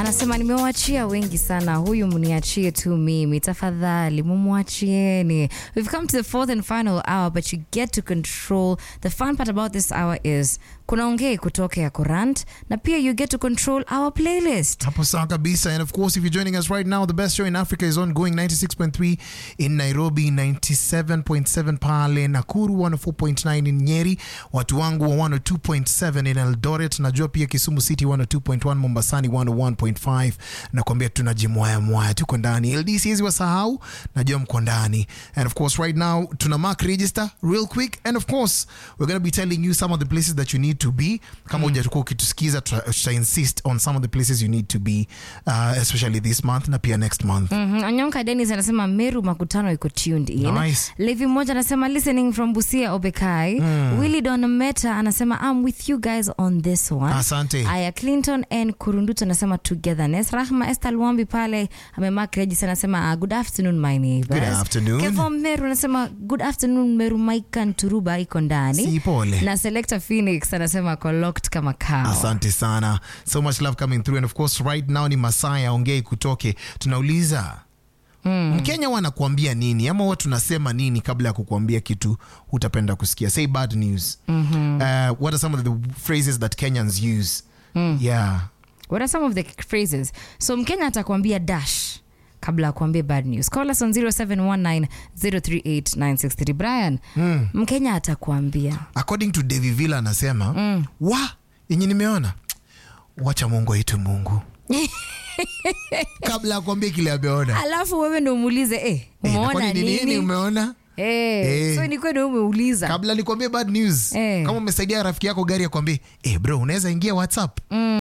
anasema nimewachia wengi sana, huyu mniachie tu mimi tafadhali, mumwachieni. We've come to the fourth and final hour but you get to control. The fun part about this hour is kuna ongei kutoka ya Kurant na pia you get to control our playlist. Hapo sawa kabisa. And of course, if you're joining us right now, the best show in Africa is ongoing 96.3 in Nairobi, 97.7 pale Nakuru, 104.9 in Nyeri, watu wangu wa 102.7 in Eldoret, najua pia Kisumu City 102.1, Mombasani 101.5. Nakwambia tunajimwaya mwaya, tuko ndani. LD siwezi wasahau, najua mko ndani. And of course, right now tuna mark register real quick. And of course, we're going to be telling you some of the places that you need to be. Kama hujatakuwa ukitusikiza, tuta tuta insist on some of the places you need to be, uh, especially this month na pia next month. Mhm. Anyonka Dennis anasema Meru makutano iko tuned in. Nice. Levi mmoja anasema listening from Busia Obekai. Willy Don Meta anasema I'm with you guys on this one. Asante. Aya Clinton and Kurunduto anasema togetherness. Rahma Esther Luambi pale amemark register anasema uh, good afternoon my neighbors. Good afternoon. Kevo Meru anasema good afternoon Meru Maika Nturuba iko ndani. Si pole. Na Selector Phoenix anasema ako locked kama kawa. Asante sana. So much love coming through. And of course, right now ni masaa ya ongei kutoke. Tunauliza Mkenya wanakuambia nini ama huwa tunasema nini kabla ya kukuambia kitu utapenda kusikia? Say bad news. Uh, what are some of the phrases that Kenyans use? Yeah. What are some of the phrases? So Mkenya atakwambia dash kabla ya kuambia bad news. Call us on 0719038963. Brian, Mkenya atakwambia According to Davy Villa anasema wa yenye nimeona wacha Mungu aitwe Mungu kabla ya kuambia kile ameona. alafu wewe ndo umuulize eh, Eh, na umeona kwani ni nini nini? umeona? Eh, Eh. so ni kweli umeuliza. kabla nikwambie bad news Eh. kama umesaidia rafiki yako gari akwambie eh bro unaweza ingia whatsapp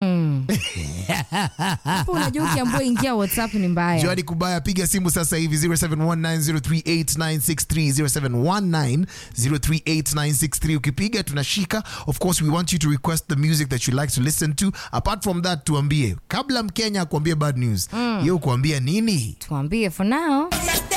Hapo unajua ukiambua ingia WhatsApp ni mbaya. joadi kubaya piga simu sasa hivi 0719038963 0719038963 ukipiga tunashika of course we want you to request the music that you like to listen to apart from that tuambie kabla mkenya akuambie bad news mm. ye ukuambia nini Tuambie for now.